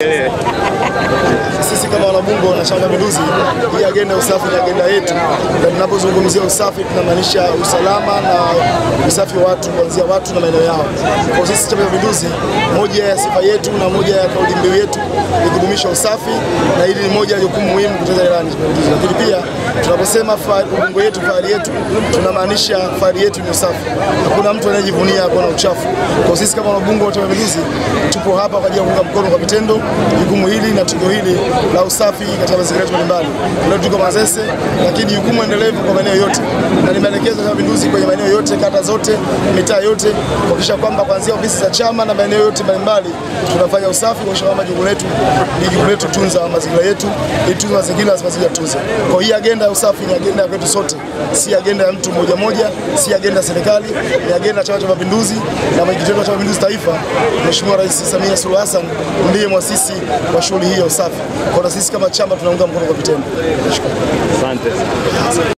Sisi kama wanabunge wa Chama cha Mapinduzi, hii agenda ya usafi ni agenda yetu, na tunapozungumzia usafi tunamaanisha usalama na usafi wa watu, kuanzia watu na maeneo yao. Kwa sisi Chama cha Mapinduzi, moja ya sifa yetu na moja ya kauli mbiu yetu ni kudumisha usafi, na hili ni moja ya jukumu muhimu kutekeleza ilani ya Mapinduzi. Lakini pia tunaposema ubunge yetu, fahari yetu, tunamaanisha fahari yetu ni usafi. Hakuna mtu anayejivunia kuwa na uchafu. Kwa sisi kama wabunge wa Chama cha Mapinduzi, tupo hapa kwa ajili ya kuunga mkono kwa vitendo jukumu hili na tukio hili la usafi katika mazingira yetu mbalimbali. Leo tuko Mazese, lakini jukumu endelevu kwa maeneo yote, na ni maelekezo ya Mapinduzi kwenye maeneo yote, kata zote, mitaa yote, kuhakikisha kwamba kuanzia ofisi za chama na maeneo yote mbalimbali tunafanya usafi, kuhakikisha kwamba jukumu letu ni jukumu letu tunza mazingira yetu, ili tunze mazingira, mazingira tunze. Kwa hii agenda ya usafi ni agenda ya kwetu sote, si agenda ya mtu mmoja mmoja, si agenda ya serikali, ni agenda ya Chama cha Mapinduzi na mwenyekiti wetu wa Chama cha Mapinduzi Taifa, Mheshimiwa Rais Samia Suluhu Hassan ndiye mwasisi wa shughuli hii ya usafi. Kwa na sisi kama chama tunaunga mkono kwa vitendo. Asante.